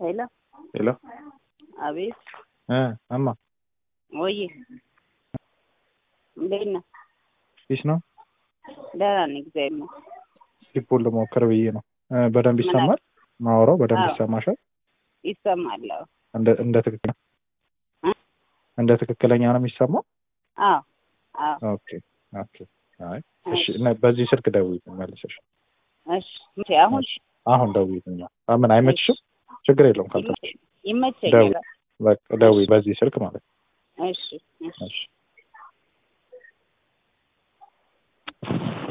ሄሎ ሄሎ አቤት እ እማ ወይ እንዴት ነህ? ፊሽ ነው ደህና ነኝ እግዚአብሔር ይመስገን። ሊፖን ልሞክር ብዬ ነው። እ በደንብ ምን ይሰማል? ማወራው በደንብ አዎ። ይሰማሻል? ይሰማል? አዎ እንደ እንደ ትክክል እ? እንደ ትክክለኛ ነው የሚሰማው? አዎ አዎ ኦኬ ኦኬ። አይ እሺ፣ እና በዚህ ስልክ ደውዪልኝ መልሰሽ። እሺ መቼ አሁን እሺ፣ አሁን ደውዪልኝ። አዎ፣ ምን አይመችሽም? ችግር የለውም ካልተመቸሽ ይመቸኛል። ደውዪ፣ በቃ ደውዪ፣ በዚህ ስልክ ማለት ነው። እሺ እሺ እሺ